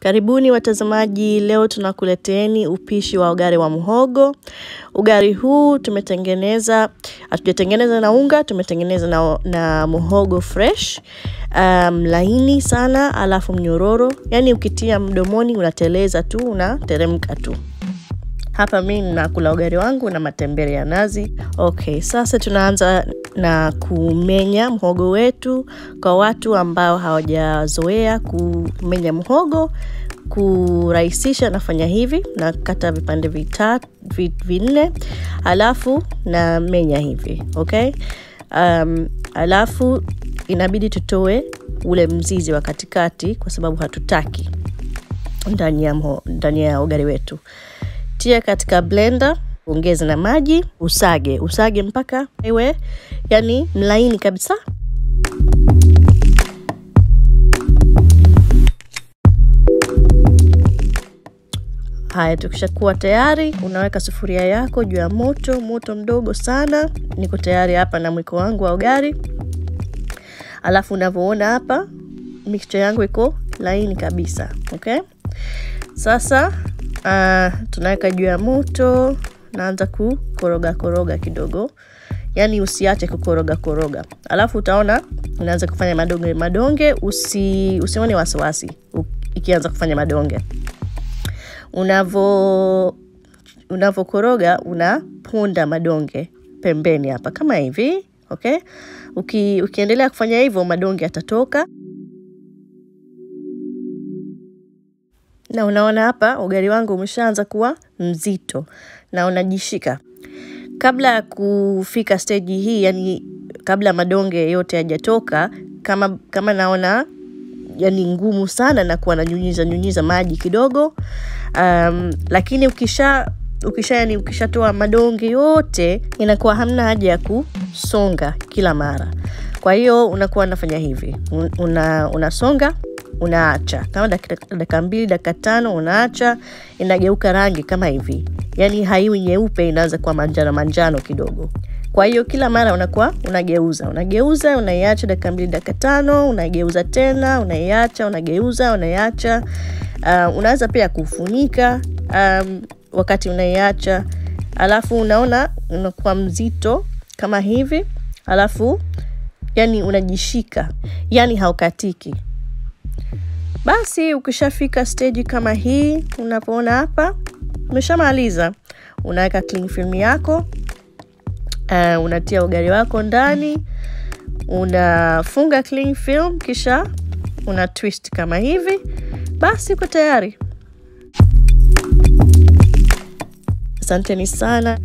Karibuni watazamaji, leo tunakuleteni upishi wa ugali wa muhogo. Ugali huu tumetengeneza, hatujatengeneza na unga, tumetengeneza na, na muhogo fresh um, laini sana, alafu mnyororo, yaani ukitia mdomoni unateleza tu, unateremka tu. Hapa mi nakula ugali wangu na matembele ya nazi. Okay, sasa tunaanza na kumenya mhogo wetu. Kwa watu ambao hawajazoea kumenya mhogo, kurahisisha nafanya hivi, nakata vipande vitatu vinne, alafu na menya hivi okay. Um, alafu inabidi tutoe ule mzizi wa katikati kwa sababu hatutaki ndani ya, ndani ya ugali wetu tia katika blender, ongeza na maji, usage usage mpaka iwe yani mlaini kabisa. Haya, tukishakuwa tayari, unaweka sufuria yako juu ya moto, moto mdogo sana. Niko tayari hapa na mwiko wangu wa ugali, alafu unavyoona hapa mixture yangu iko laini kabisa okay. Sasa uh, tunaweka juu ya moto, naanza kukoroga koroga kidogo, yaani usiache kukoroga koroga, alafu utaona unaanza kufanya madonge madonge. Usi, usione wasiwasi ikianza kufanya madonge. Unavo unavokoroga unaponda madonge pembeni hapa kama hivi okay. Uki, ukiendelea kufanya hivyo madonge yatatoka na unaona hapa ugali wangu umeshaanza kuwa mzito na unajishika. Kabla ya kufika stage hii, yani kabla madonge yote yajatoka, kama kama naona yani ngumu sana, na kuwa nanyunyiza nyunyiza maji kidogo. Um, lakini ukisha ukisha yani ukishatoa madonge yote, inakuwa hamna haja ya kusonga kila mara. Kwa hiyo unakuwa unafanya hivi, una unasonga unaacha kama dakika mbili dakika tano, unaacha inageuka rangi kama hivi, yaani haiwi nyeupe, inaanza kuwa manjano manjano kidogo. Kwa hiyo kila mara unakuwa unageuza unageuza, unaiacha dakika mbili dakika tano, unageuza tena, unaiacha, unageuza, unaiacha. Uh, unaweza pia kufunika um, wakati unaiacha, alafu unaona unakuwa mzito kama hivi, alafu yani unajishika, yani haukatiki. Basi ukishafika stage kama hii, unapoona hapa umeshamaliza, unaweka cling film yako uh, unatia ugali wako ndani, unafunga cling film, kisha una twist kama hivi, basi uko tayari. Asanteni sana.